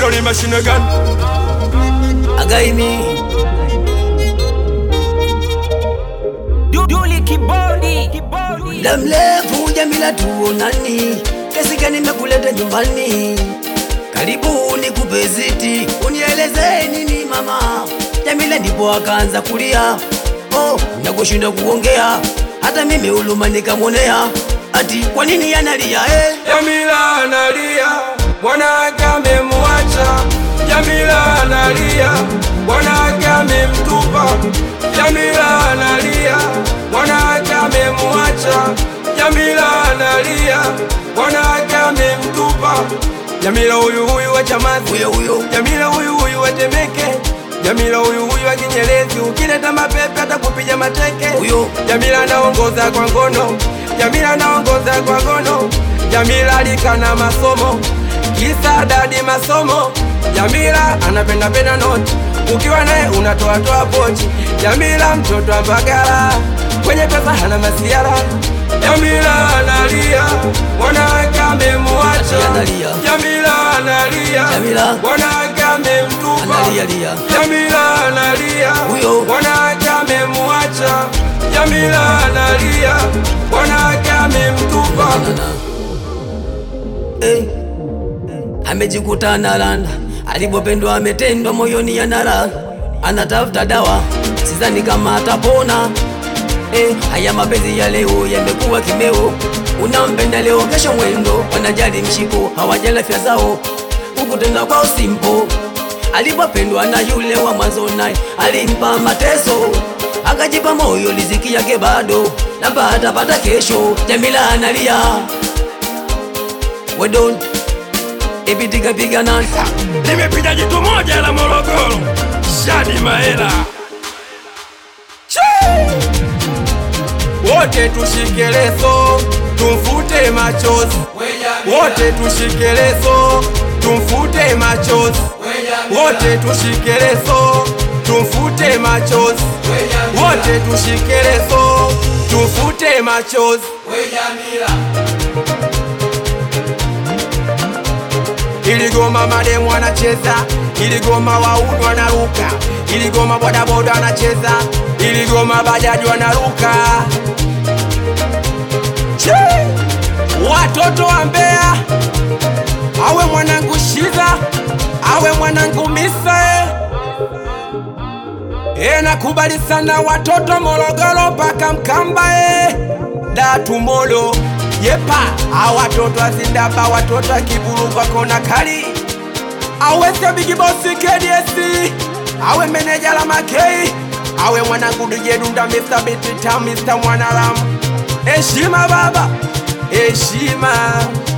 Hilo ni mashine gani? Againi Duli kibodi kibodi muda mrefu Jamila tuonani, kesi gani nimekuleta nyumbani? Karibu nikupe ziti, unieleze nini mama. Jamila ndipo akaanza kulia, oh, nakushinda kuongea, hata mimi uluma nikamwonea, ati kwa nini analia eh? Jamila analia, mwanake amemwacha. Jamila analia, mwanake amemtupa. Jamila analia, mwanake amemwacha. Jamila analia, mwanake amemtupa. Jamila huyu huyu wa Chamazi, Huyo huyo Jamila huyu huyu wa Temeke, Jamila huyu huyu wa Kinyerezi, ukileta mapepe atakupiga mateke. huyo Jamila anaongoza kwa ngono, Jamila anaongoza kwa ngono. Jamila alikana masomo, kisa dadi masomo. Jamila anapenda penda noti, ukiwa naye unatoa toa pochi. Jamila mtoto wa Mbagala, kwenye pesa hana masiara. Jamila analia, mwanawake amemwacha. Analia. Jamila analia, Jamila. mwanawake amemtupa. analia lia Jamila analia, Huyo. mwanawake amemwacha. Jamila analia, mwanawake amemtupa. Nana. Eh, amejikuta analanda, alipopendwa ametendwa, moyoni anara, anatafuta dawa, sidhani kama atapona. Eh, haya mapenzi ya leo yamekuwa kimeo, unampenda leo, kesho mwendo, wanajali mshiko, hawajali afya zao, huku tena kwao simpo. Alipopendwa na yule wa mwanzo, naye alimpa mateso, akajipa moyo, riziki yake bado labda atapata kesho. Jamila analia we don't ipitika pigana Nimepiga jitu moja la Morogoro, Shadi Mahela. Wote tushike leso, tumfute machozi. Wote tushike leso, tumfute machozi. Wote tushike leso, tumfute machozi. Wote tushike leso, tumfute machozi. Iligoma mademu anacheza, iligoma wauni wanaruka, iligoma bodaboda anacheza, iligoma bajaji wanaruka. Che! Watoto wa Mbeya, awe mwanangu Shiza, awe mwanangu Misa e. E, nakubali sana watoto Morogoro mpaka Mkamba e. Datumolo yepa a watoto azindaba watoto akiburu kwa kona kali awese bigi bosi KDS awe meneja la makei awe mwanangu dujedunda Mr. Bitita Mr. Mwanaram heshima baba heshima